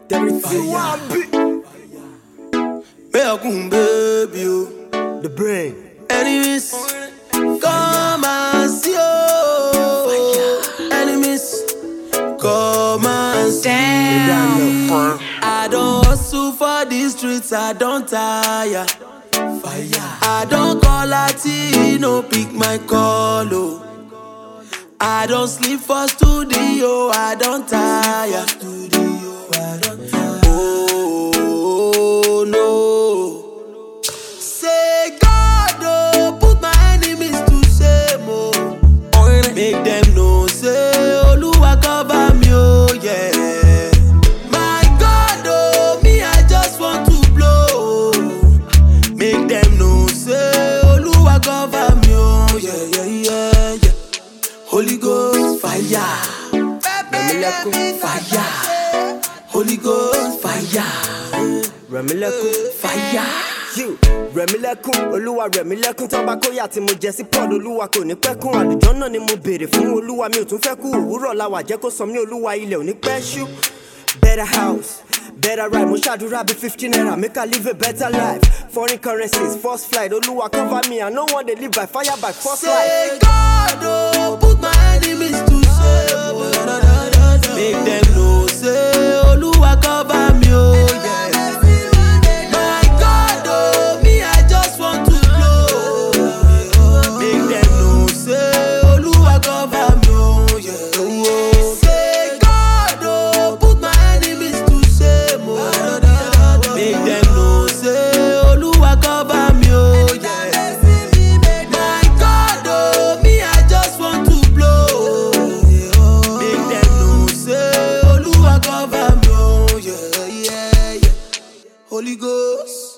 Everything. Mekun baby o. The brain. Enemies, come and see o. Enemies, come and see. Damn. I don't hustle for these streets, I don't tire. Fire. I don't call Latino, pick my call. Oh. I don't sleep for studio, I don't tire. Oh no. Say God, oh, put my enemies to shame. Oh. Make them know, say, Oluwa cover me, oh yeah. My God, oh, me, I just want to blow. Make them know, say, Oluwa cover me, oh yeah, yeah, yeah, yeah. Holy Ghost, fire. Rẹ̀mílẹ́kún. Fire. Holy Ghost, fire. Rẹ̀mílẹ́kún. Fire. You, Rẹ̀mílẹ́kún, olúwa Rẹ̀mílẹ́kún tán bá kóyà tí mo jẹ sí Paul olúwa kò ní pẹ́ kún àlùjọ náà ni mo béèrè fún olúwa mi ò tún fẹ́ kú òwúrọ̀ la wà jẹ́ kó sọ mí olúwa ilẹ̀ ò ní pẹ́ ṣú. Better house, better ride, mo ṣàdúrà bí fifteen naira make I live a better life. Foreign currencies, first flight, olúwa cover me, I no wan dey live by fire by force life. Say God, oh, put my enemies to shame. Make them know, say, Oluwa cover me, oh yeah. My God, oh, me, I just want to blow. Make them know, say, Oluwa cover me, oh yeah. Say God, oh, put my enemies to shame, oh. Make them know, say, Oluwa cover me, oh yeah. My God, oh, me, I just want to blow. Make them know, say, Oluwa cover me, oh, yeah, yeah, yeah. Holy Ghost,